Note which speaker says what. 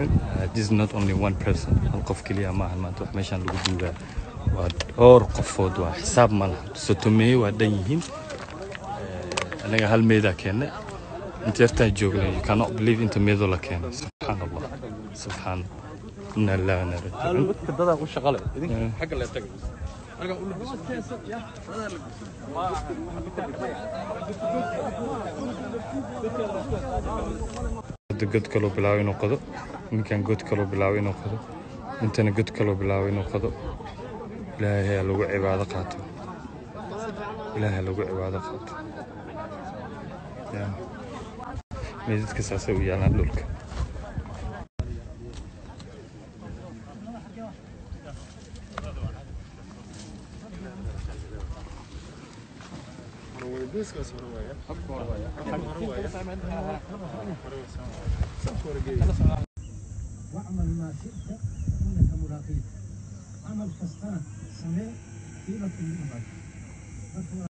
Speaker 1: raajicuun Uh, this is not only one person hal qof keliya maahan maanta wax meeshaan lagu duugaa waa dhowr qofood waa xisaab ma laha sotomeeye waa dhan yihiin Eh, anaga hal meedaa keennay inta yartaan joognay you cannot believe inta meedoo la keenay subxaan allah subxaan inna lillahi wa inna ilaihi raajicuun
Speaker 2: dadka dadaa u shaqale idinka xagga lee taga halkan u labiso
Speaker 1: Hadda god kaloo bilaabay inuu qodo ninkan god kaloo bilaabay inuu qodo intana god kaloo bilaabay inuu qodo ilaahay ha lagu cibaado qaato ilaahay ha lagu cibaado qaato Ya. meydadka saasay u yaalaan dhulka
Speaker 3: واعمل ما شئت انك ملاقيه عمل كستان سمع قيمه من